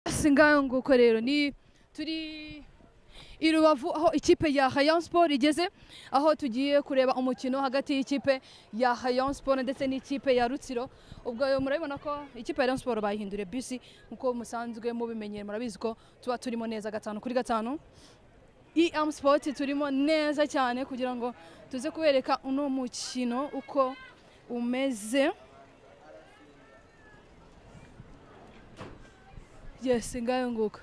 si ngaho nguko rero ni turi i rubavu aho ikipe ya hayan sport igeze aho tugiye kureba umukino hagati y'ikipe ya hayan sport ndetse n'ikipe ya rutsiro ubwo murabibona ko ikipe ya hayan sport bayihinduriye bisi nk'uko musanzwe mubimenyere murabizi ko tuba turimo neza gatanu kuri gatanu EM Sport turimo neza cyane kugira ngo tuze kubereka uno mukino uko umeze yes ngayo nguko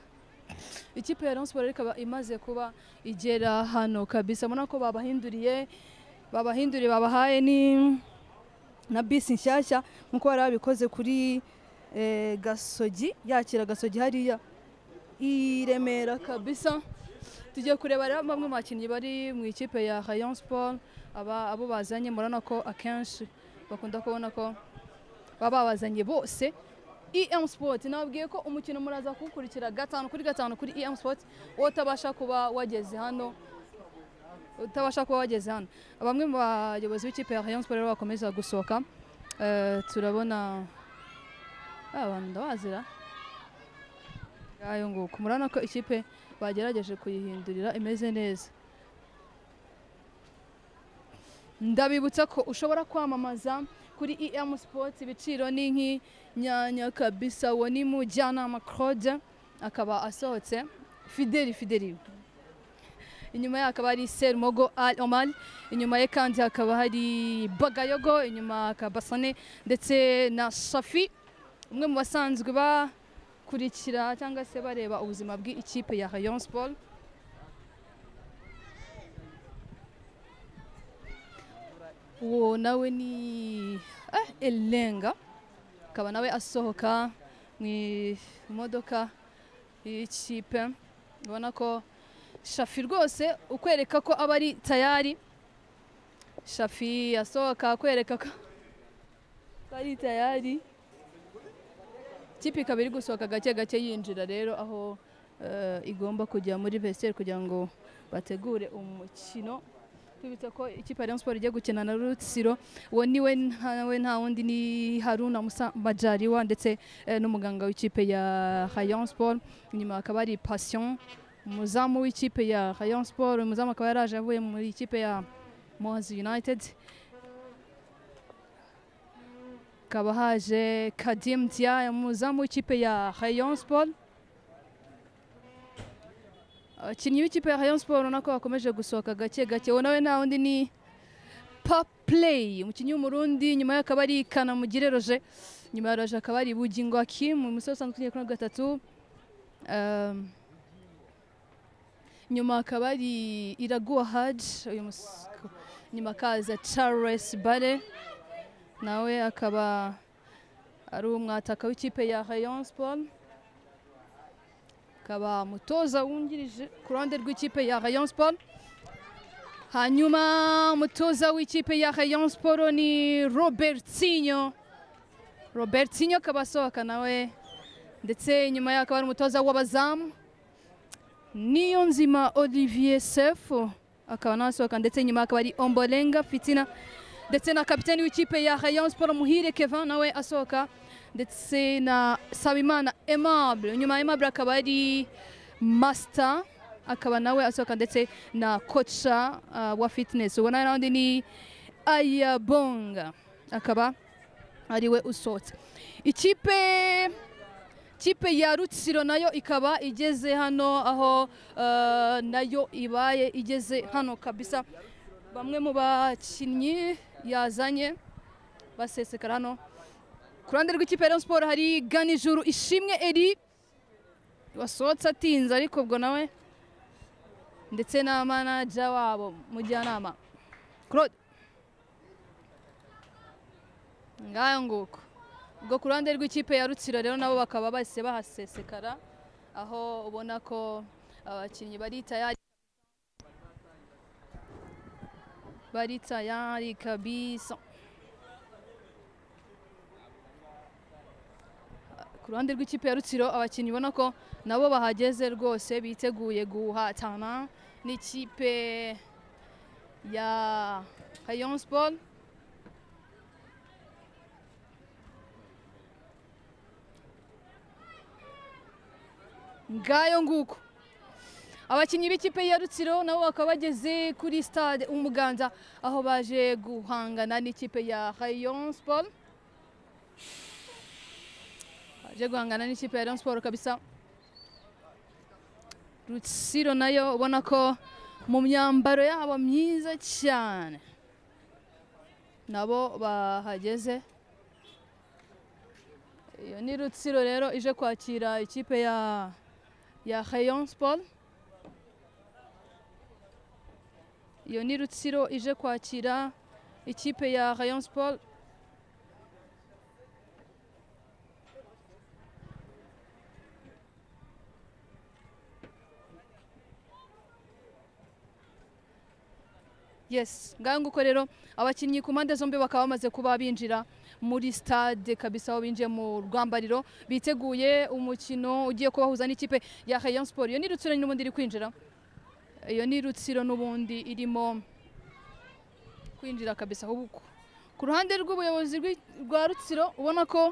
ikipe ya Rayon Sports ikaba imaze kuba igera hano kabisa mubona ko babahinduriye babahinduriye babahaye ni na bisi nshyashya nk'uko bari babikoze kuri eh, gasogi yakira gasogi hariya i remera kabisa tugiye kureba rero bamwe mu bakinnyi bari mu ikipe ya Rayon Sport aba abo bazanye murabona ko akenshi bakunda kubona ko baba babazanye bose EM Sport nababwiye ko umukino muraza kuwukurikira gatanu kuri gatanu kuri EM Sport utabasha kuba wageze hano utabasha kuba wageze hano bamwe mu bayobozi b'ikipe ya Rayon Sport rero bakomeza gusohoka Eh, turabona abantu ndabazira ngayo nguko murabona ko ikipe bagerageje kuyihindurira imeze neza ndabibutsa ko ushobora kwamamaza kuri EM Sports ibiciro ni nk'inyanya kabisa uwo ni mujyanama Claude akaba asohotse Fideli Fideli inyuma ye hakaba hari Sermogo Al Omar inyuma ye kandi hakaba hari Bagayogo inyuma Kabasane ndetse na Safi umwe mu basanzwe ba kurikira cyangwa se bareba ubuzima bw'ikipe ya Rayon Sport uwo nawe ni eh, elenga akaba nawe asohoka mu modoka y'ikipe ubona ko shafi rwose ukwereka ko aba ari tayari shafi asohoka akwereka ko ari tayari ikipe ikaba iri gusohoka gake gake yinjira rero aho eh, igomba kujya muri vesiyeri kugira ngo bategure umukino twibutsa ko ikipe ya Rayon Sport igiye gukina na Rutsiro uwo niwe ntawe nta wundi ni Haruna Musa Bajariwa ndetse eh, n'umuganga w'ikipe ya Rayon Sport inyuma hakaba hari Passion umuzamu w'ikipe ya Rayon Sport umuzamu akaba yaraje avuye muri ikipe ya Mozi United hakaba haje Kadim Dia umuzamu w'ikipe ya Rayon Sport abakinnyi b'ikipe ya Rayon Sport urabona ko bakomeje gusohoka gake gake uwo nawe nta wundi ni Paplay umukinnyi w'umurundi nyuma ye akaba ari Kanamugire Roger nyuma ya Roger akaba ari Bugingo Hakim umusore usanzwe ukinira kuri gatatu Um, nyuma hakaba ari Iraguha Hadj uyu mus- nyuma akaza Charles Bare nawe akaba ari umwataka w'ikipe ya Rayon Sport akaba umutoza wungirije ku ruhande rw'ikipe ya Rayon Sport hanyuma umutoza w'ikipe ya Rayon Sport ni Robertinho Robertinho akaba asohoka nawe ndetse inyuma ye akaba ari umutoza w'abazamu Niyonzima Olivier Sefu akaba nasohoka ndetse inyuma akaba ari Ombolenga Fitina ndetse na kapiteni w'ikipe ya Rayon Sport Muhire Kevin nawe asohoka ndetse na Sabimana Aimable nyuma ya Aimable akaba ari Master akaba nawe asohoka ndetse na koca uh, wa fitness ubona n'undi ni Ayabonga akaba ariwe usohotse ikipe kipe ya rutsiro nayo ikaba igeze hano aho eh, nayo ibaye igeze hano kabisa bamwe mu bakinnyi yazanye basesekara hano ku ruhande rw'ikipe ya Rayon Sport hari ganijuru ishimwe eri wasohotse atinze ariko ubwo nawe ndetse na manaja wabo mujyanama Claude ngayo nguko ubwo ku ruhande rw'ikipe ya rutsiro rero nabo bakaba bahise bahasesekara aho ubona ko abakinnyi bari tayari bari tayari kabisa ku ruhande rw'ikipe ya rutsiro abakinnyi ubona ko nabo bahageze rwose biteguye guhatana n'ikipe ya Rayon Sport ngayo nguko abakinnyi b'ikipe ya rutsiro nabo bakaba bageze kuri stade umuganza aho baje guhangana n'ikipe ya rayon sport baje guhangana n'ikipe ya rayon sport kabisa rutsiro nayo ubona ko mu myambaro yabo myiza cyane nabo bahageze iyo ni rutsiro rero ije kwakira ikipe ya ya rayon sport iyo ni rutsiro ije kwakira ikipe ya rayon sport yes ngaho nguko rero abakinnyi ku mpande zombi bakaba bamaze kuba binjira muri stade kabisa aho binjiye mu rwambariro biteguye umukino ugiye kubahuza n'ikipe ya rayon sport iyo ni rutsiro nyine ubundi iri kwinjira iyo ni rutsiro n'ubundi irimo kwinjira kabisa ahubwo ku ruhande rw'ubuyobozi rw'i- rwa rutsiro ubona ko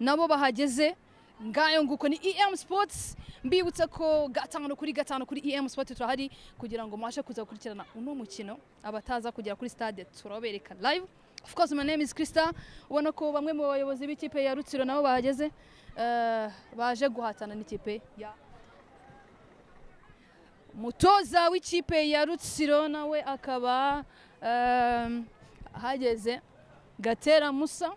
nabo bahageze ngayo nguko ni em sports mbibutsa ko gatanu kuri gatanu kuri em sports turahari kugira ngo mubashe kuza gukurikirana uno mukino abataza kugera kuri stade turabereka live of course my name is Krista ubona ko bamwe mu bayobozi b'ikipe ya rutsiro nabo bahageze eh, baje guhatana n'ikipe ya umutoza w'ikipe ya rutsiro nawe akaba em, ahageze gatera musa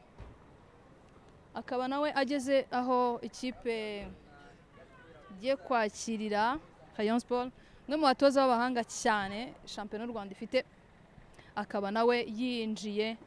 akaba nawe ageze aho ikipe igiye kwakirira rayon sport umwe mu batoza b'abahanga cyane shampiyona y'u rwanda ifite akaba nawe yinjiye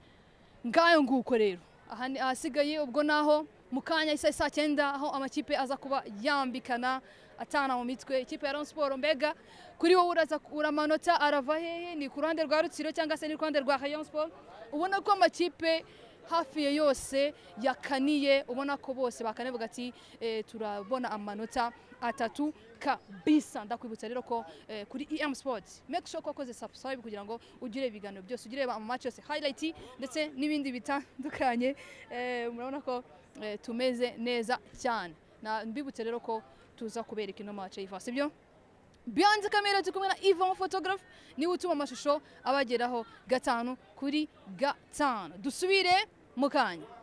ngayo nguko rero aha ni ahasigaye ubwo naho mu kanya isa saa cyenda aho amakipe aza kuba yambikana atana mu mitwe ikipe ya rayon sport mbega kuri wowe uraza uramanota arava hehe ni ku ruhande rwa rutsiro cyangwa se ni ku ruhande rwa rayon sport ubona ko amakipe hafi ya yose yakaniye ubona ko bose bakane bavuga ati eh, turabona amanota atatu kabisa ndakwibutsa rero ko eh, kuri em sports make sure ko wakoze subscribe kugira ngo ugire ibiganiro byose ugire amamatch yose highlight ndetse n'ibindi bitandukanye eh, murabona ko eh, tumeze neza cyane na mbibutse rero ko tuza kubereka ino match y'ifa sibyo Beyond kamera turi kumwe na Yvon photographe niwe utuma amashusho abageraho gatanu kuri gatanu dusubire mu kanya